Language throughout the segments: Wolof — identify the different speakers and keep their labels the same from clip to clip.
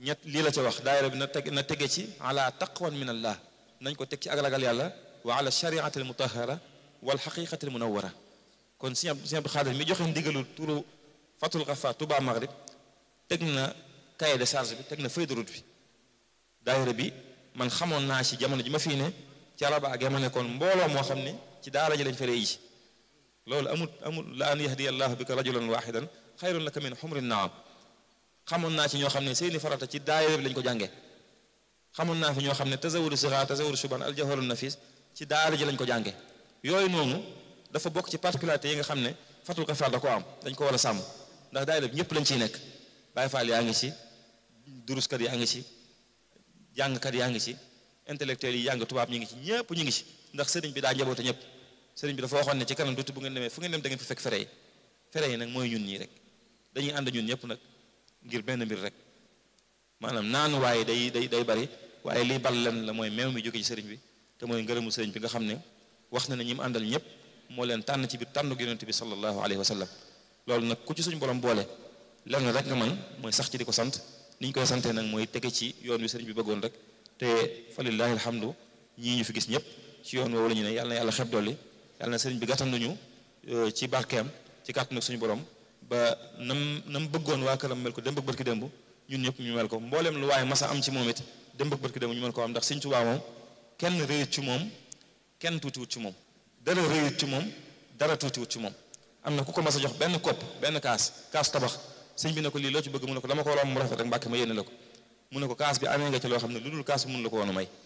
Speaker 1: ñett lii la ca wax daayira bi na teg na tege ci ala taqwan min allah nañ ko teg ci ak ragal yàlla wa ala shariati al mutahara wal xaqiqati al munawara kon sëñ sëñ Abdou Xaadir mi joxe ndigalu turu fatul xafa Touba Maghrib teg na cahier de charge bi teg na feuille de route bi daayira bi man xamoon naa ci jamono ji ma fii ne ci araba ak ma nekkoon mbooloo moo xam ne ci daara ji lañ fa rey ji loolu amul amul la an yahdiya allahu bika rajulan waxidan xayrun laka min xumri naam xamoon naa ci ñoo xam ne seeni farata ci daayira bi lañ ko jàngee xamoon naa fi ñoo xam ne tasawuru sixaar tasawuru suban aljawharu nafis ci daara ji lañ ko jàngee yooyu noonu dafa bokk ci particularité yi nga xam ne fatul kafaar da ko am dañ ko war a sàmm ndax daayira bi ñëpp lañ ciy nekk Baay Faal yaa ngi ci duruskat yaa ngi ci jàngkat yaa ngi ci intellectuel yi jàng tubaab ñu ngi ci ñëpp ñu ngi ci ndax sëriñ bi daa njaboote ñëpp sëriñ bi dafa waxoon ne ci kanam tuuti bu ngeen demee fu ngeen dem da ngeen fi fekk fere yi fere yi nag mooy ñun ñii rek dañuy ànd ñun ñëpp nag ngir benn mbir rek maanaam naanu waaye day day day bari waaye lii bal len la mooy meew mi jóge ci sëriñ bi te mooy ngërëmu sëriñ bi nga xam ne wax na ne ñi mu àndal ñëpp moo leen tànn ci biir tànn yonent bi sallallahu alayhi wa sallam loolu nag ku ci suñu borom boole lenn rek nga man mooy sax ci di ko sant ni ñu koy santee nag mooy tege ci yoon wi sëriñ bi bëggoon rek te falillahi alhamdu ñii ñu fi gis ñëpp ci yoon woowu la ñu ne yàlla na yàlla xeb dolli yàlla na sëriñ bi gàttanduñu ci barkeem ci kàttanu suñu borom ba nam nam bëggoon waa këram mel ko dem bëgg barki démb ñun ñëpp ñu mel ko mboolem lu waaye masa am ci moom it dem bëgg barki démb ñu mel ko am ndax sëñ Tuubaa moom kenn réyut ci moom kenn tuutiwut ci moom dara réyut ci moom dara tuutiwut ci moom am na ku ko mas a jox benn kopp benn kaas kaas tabax sëñ bi ne ko lii loo ci bëgg mu ne ko dama ko romb mu rafet rek mbàkke ma yéene la ko mu ne ko kaas bi amee nga ci loo xam ne lu dul kaas bi mun la ko woon a may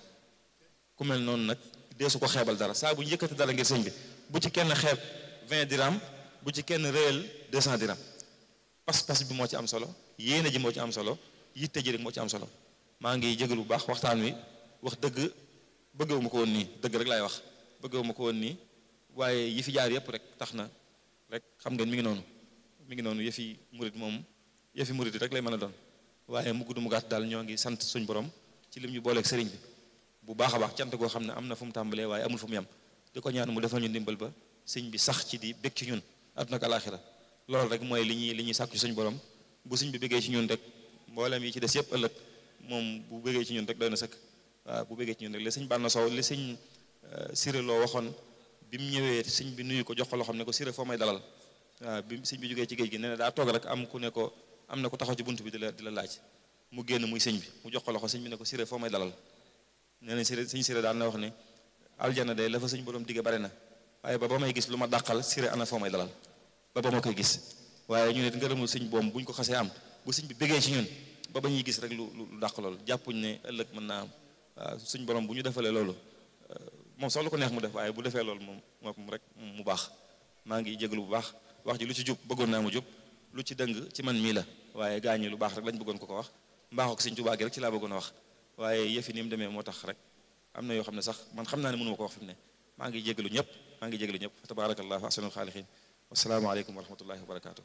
Speaker 1: ku mel noonu nag dee su ko xeebal dara saa bu ñu yëkkati dara ngir sëñ bi bu ci kenn xeeb 20 dirham bu ci kenn réel 200 dirham pas-pas bi moo ci am solo yéene ji moo ci am solo yitte ji rek moo ci am solo maa ngi jégal bu baax waxtaan wi wax dëgg bëggewu ma ko woon nii dëgg rek laay wax bëggewu ma ko woon nii waaye yi fi jaar yëpp rek tax na rek xam ngeen mi ngi noonu mi ngi noonu yëfi murit moom yëfi murit rek lay mën a doon waaye mu gudd mu gàtt daal ñoo ngi sant suñ borom ci lim ñu booleeg sëriñ bi bu baax a baax cant goo xam ne am na fu mu tàmbalee waaye amul fu mu yem di ko ñaan mu defal ñu ndimbal ba sëñ bi sax ci di bég ci ñun àdduna ak alaaxira loolu rek mooy li ñuy li ñuy sàkku ci suñ borom bu sëñ bi bëggee ci ñun rek mboolem yi ci des yëpp ëllëg moom bu bëggee ci ñun rek doy na sëkk waaw bu bëggee ci ñun rek li sëñ Bànna Sow li sëñ Siré loo waxoon bi mu ñëwee sëñ bi nuyu ko jox ko loo xam ne ko Siré foo may dalal waaw bi sëñ bi jógee ci géej gi nee na daa toog rek am ku ne ko am na ku taxaw ci bunt bi di la di la laaj mu génn muy sëñ bi mu jox ko loxo sëñ bi ne ko Siré foo may dalal nee na Siré sëñ Siré daan na wax ne aljana de la fa sëñ borom digge bari na waaye ba ba may gis lu ma dàqal Siré ana foo may dalal ba ba ma koy gis waaye ñu ne ngërëmul sëñ boom bu ñu ko xasee am bu sëñ bi bëggee ci ñun ba ba ñuy gis rek lu lu dàq loolu jàppuñ ne ëllëg mën naa am waaw suñ borom bu ñu defalee loolu moom sax lu ko neex mu def waaye bu defee loolu moom moom rek mu baax maa ngi jégalu bu baax wax ji lu ci jub bëggoon naa mu jub lu ci dëng ci man mii la waaye gaañi lu baax rek lañ bëggoon ko ko wax mbaaxoo ko sëñ Tuubaa gi rek ci laa bëggoon a wax waaye yëfi ni mu demee moo tax rek am na yoo xam ne sax man xam naa ne mënu ma ko wax fi mu ne maa ngi jégalu ñëpp maa ngi jégalu ñëpp tabaarakallahu ahsanul xaaliqiin wasalaamaaleykum wa rahmatullahi wa barakaatu.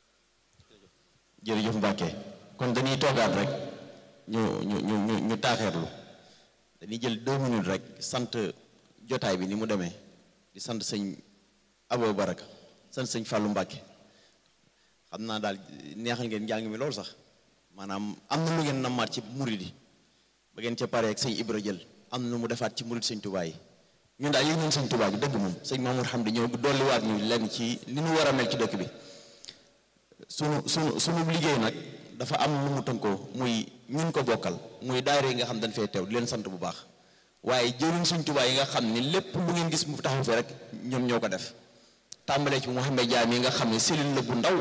Speaker 2: jërëjëf Mbacke kon dañuy toogaat rek ñu ñu ñu ñu ñu taaxeerlu dañuy jël deux minutes rek sant jotaay bi ni mu demee di sant sëñ Abo Baraka sant sëñ Fallou Mbacke xam naa daal neexal ngeen njàng mi loolu sax maanaam am na lu ngeen nammaat ci murid yi ba ngeen ca paree ak sëñ Ibra jël am na lu mu defaat ci murid sëñ Touba yi ñun daal yéen ñun sëñ Touba gi dëgg moom sëñ Mamour Hamdi ñëw dolliwaat ñu lenn ci li ñu war a mel ci dëkk bi sunu sunu sunu liggéey nag dafa am lu mu tënkoo muy ñun ko bokkal muy daayira yi nga xam dañ fay teew di leen sant bu baax waaye jëriñ sëñ Touba yi nga xam ni lépp lu ngeen gis mu taxaw fi rek ñoom ñoo ko def tàmbalee ci Mouhamed Diam yi nga xam ne cellule la bu ndaw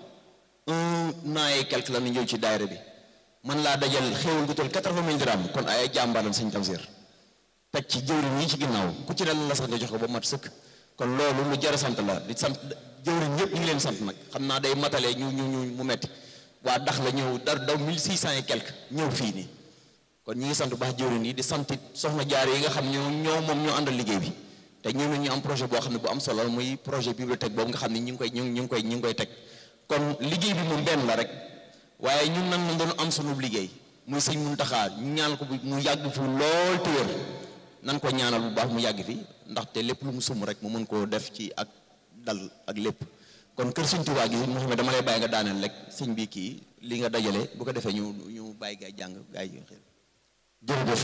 Speaker 2: un an et quelque la ñu ñëw ci daayira bi man laa dajal xéewal gu toll quatre-vingt mille dirham kon ay jàmbaaram sëñ Tamsir teg ci jëwriñ yi ci ginnaaw ku ci ne la sax nga jox ko ba mat sëkk kon loolu lu jar a sant la di sant jëwriñ ñëpp ñu ngi leen sant nag xam naa day matale ñu ñu ñu mu metti waa dax la ñëw dar daw mille six cent et quelque ñëw fii nii kon ñi ngi sant bu baax jëwriñ yi di sant soxna jaar yi nga xam ñoo ñoo moom ñoo àndal liggéey bi te ñoom ñu am projet boo xam ne bu am solo muy projet bibliothèque boobu nga xam ne ñu ngi koy ñu ngi koy ñu ngi koy teg kon liggéey bi moom benn la rek waaye ñun nag ñu doon am sunu liggéey muy sëñ Muntaxa ñu ñaan ko mu yàgg fi lool te wér nan ko ñaanal bu baax mu yàgg fi ndaxte lépp lu mu sum rek mu mën koo def ci ak dal ak lépp kon kër sëñ Tuubaa gi Mouhamed dama lay bàyyi nga daaneel rek sëñ bi kii li nga dajale bu ko defee ñu ñu bàyyi gaay jàng gaay yi xel
Speaker 3: jërëjëf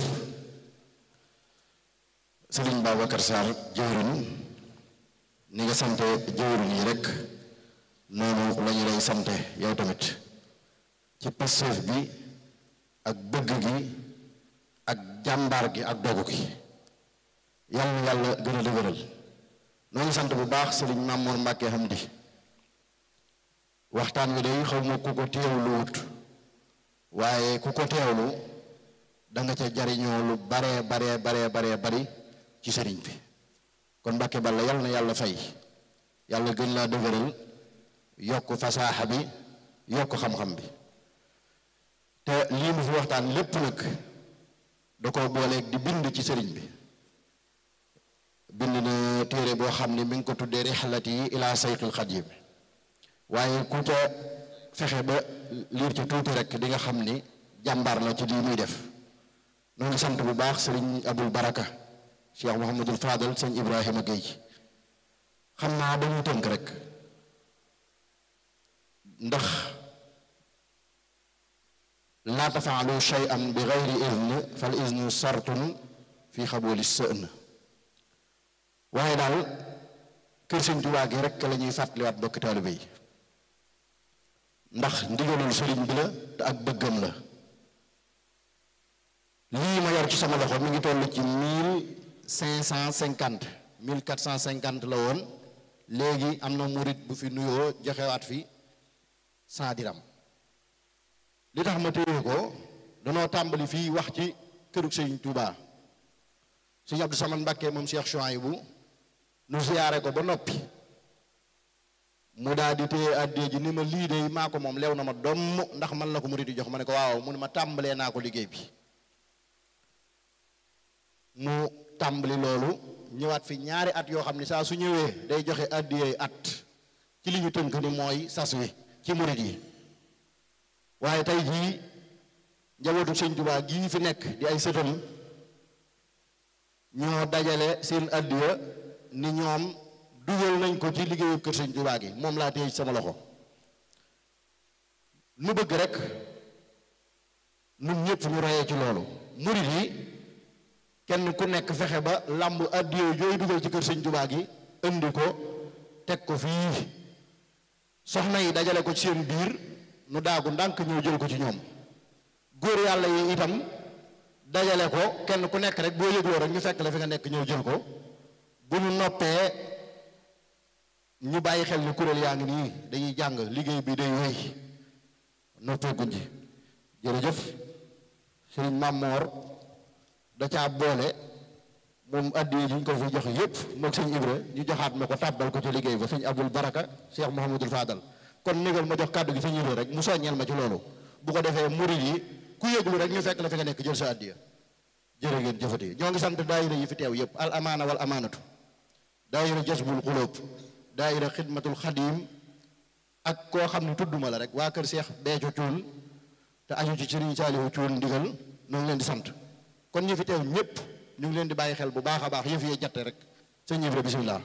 Speaker 3: Sëriñ Babacar Sarr jëwriñ ni nga sante jëwriñ yi rek noonu la ñu lay sante yow tamit ci passeef bi ak bëgg gi ak jàmbaar gi ak dogu gi yàlla na yàlla gën a dëgëral noo ngi sant bu baax Sëriñ Mamour Mbàkke Hamdi waxtaan wi day xaw ma ku ko teewlu wut waaye ku ko teewlu da nga ca jariñoo lu baree baree baree baree bari ci sëriñ bi kon Mbàkke Balla yàlla na yàlla fay yàlla gën laa dëgëral yokk fasaaxa bi yokk xam-xam bi te lii mu fi waxtaan lépp nag da ko booleeg di bind ci sëriñ bi bind na téere boo xam ne mi ngi ko tuddee rixlati yi ilaa sayqil xadim waaye ku ca fexe ba liir ca tuuti rek di nga xam ni jàmbaar la ci lii muy def noo ngi sant bu baax sëriñ abul baraka cheikh mohamadul fadal sëñ ibrahima Gueye xam naa dañuy tënk rek ndax laa tafaalu shay'an bi gayri izn fal iznu sartun fi xabooli sën waaye daal kër sëñ Tuubaa gi rek la ñuy fàttaliwaat bokki taalibe yi ndax ndigalul sëriñ bi la te ak bëggam la lii ma yor ci sama loxo mi ngi toll ci mille cinq cent cinquante mille quatre cent cinquante la woon léegi am na murit bu fi nuyoo joxewaat fi cent diram li tax ma téye ko danoo tàmbali fii wax ci kërug sëriñ Tuubaa sëriñ Abdou Samane Mbàkke moom Cheikh Chouaïbou nu siyaare ko ba noppi mu daal di téye àddee ji ni ma lii de maa ko moom lew na ma domm ndax man la ko murit di jox ma ne ko waaw mu ne ma tàmbalee naa ko liggéey bi mu tàmbali loolu ñëwaat fi ñaari at yoo xam ne saa su ñëwee day joxe àddiyee at ci li ñu tënk ni mooy sas wi ci murit yi waaye tey jii njabootu sëñ Tuubaa gii fi nekk di ay sëtam ñoo dajale seen àddiya ni ñoom dugal nañ ko ci liggéeyu kër sëñ Tuubaa gi moom laa téye sama loxo nu bëgg rek nun ñëpp ñu royee ci loolu murit yi kenn ku nekk fexe ba làmb àddiya yooyu dugal ci kër sëñ Tuubaa gi indi ko teg ko fii soxna yi dajale ko ci seen biir nu daagu ndànk ñëw jël ko ci ñoom góor yàlla yi itam dajale ko kenn ku nekk rek boo yëgloo rek ñu fekk la fi nga nekk ñëw jël ko bu ñu noppee ñu bàyyi xel ni kuréel yaa ngi nii dañuy jàng liggéey bi day wéy noppee guñ ji jërëjëf sëriñ Mamor da caa boole moom addi yi ñu ko fi joxe yépp moog sëñ Ibra ñu joxaat ma ko tàbbal ko ci liggéey ba sëñ Abdul Baraka Cheikh Mouhamadul Fadal kon négal ma jox kàddu gi sëñ Ibra rek mu soññeel ma ci loolu bu ko defee murid yi ku yëglu rek ñu fekk la fi nga nekk jël sa addiya jërë ngeen jëfati ñoo ngi sant daayira yi fi teew yépp al amaana wal amaanatu daayira jasbul xulóob daayira xidmatul xadim ak koo xam ne tudduma la rek waa kër Cheikh Béthio Thioune te aju ci Serigne Saliou Thioune ndigal ñoo ngi leen di sant kon ñu fi teew ñépp ñu ngi leen di bàyyi xel bu baax a baax yëf yee jatte rek sëñ Ibra bisimilah.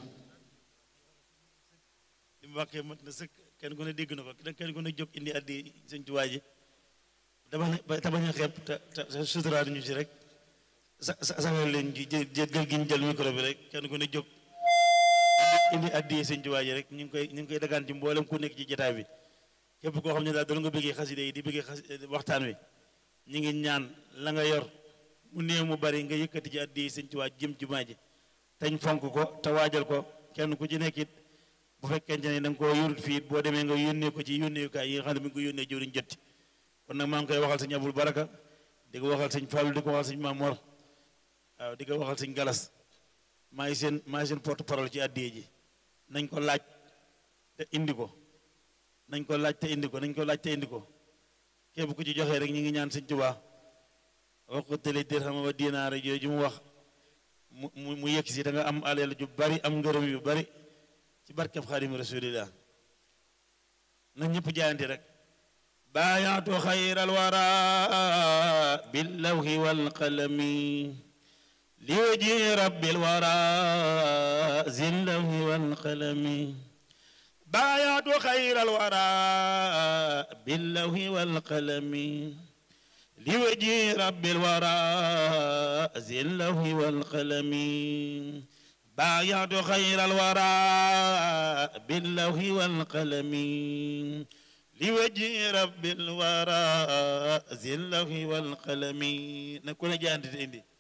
Speaker 4: li mu waxee mat na sëkk kenn ku ne dégg na ko kenn ku ne jóg indi addi sëñ Tuubaa ji dama ne ba tabañ a xeeb te te suturaat ñu ci rek sa sa saxal leen ji jël gi ñu jël micro bi rek kenn ku ne jóg indi addi sëñ Tuubaa ji rek ñu ngi koy ñu ngi koy dagaan ci mboolem ku nekk ci jotaay bi képp koo xam ne daal doon nga bëggee xaside yi di bëggee xas waxtaan wi ñu ngi ñaan la nga yor mu néew mu bari nga yëkkati ci addi sëñ Tuubaa jëm ci jumaa ji tañ fonk ko te waajal ko kenn ku ci nekk it bu fekkente ne da nga koo yorut fii boo demee nga yónnee ko ci yónneekaay yi nga xam ne mi ngi ko yónnee jëwriñ jotti kon nag maa ngi koy waxal sëñ Abul Baraka di ko waxal sëñ Fallu di ko waxal sëñ Mamor waaw di ko waxal sëñ Galas maa ngi seen maa ngi seen porte parole ci addiye ji nañ ko laaj te indi ko nañ ko laaj te indi ko nañ ko laaj te indi ko képp ku ci joxee rek ñu ngi ñaan sëñ Tuubaa wax ko tële dirham wa dinaar yooyu mu wax mu mu mu yegg si da nga am alal ju bari am ngërëm yu bari ci barkeb xaadimu rasulillah na ñëpp jaayante rek baayaatu xayral wara billawhi walqalami li waji rabbil wara zillawhi walqalami بايعت خير الورى باللوح والقلم لوجه رب الورى ذي اللوح والقلم بايعت خير الورى باللوح والقلم لوجه رب الورى ذي اللوح والقلم نكون جاندت اندي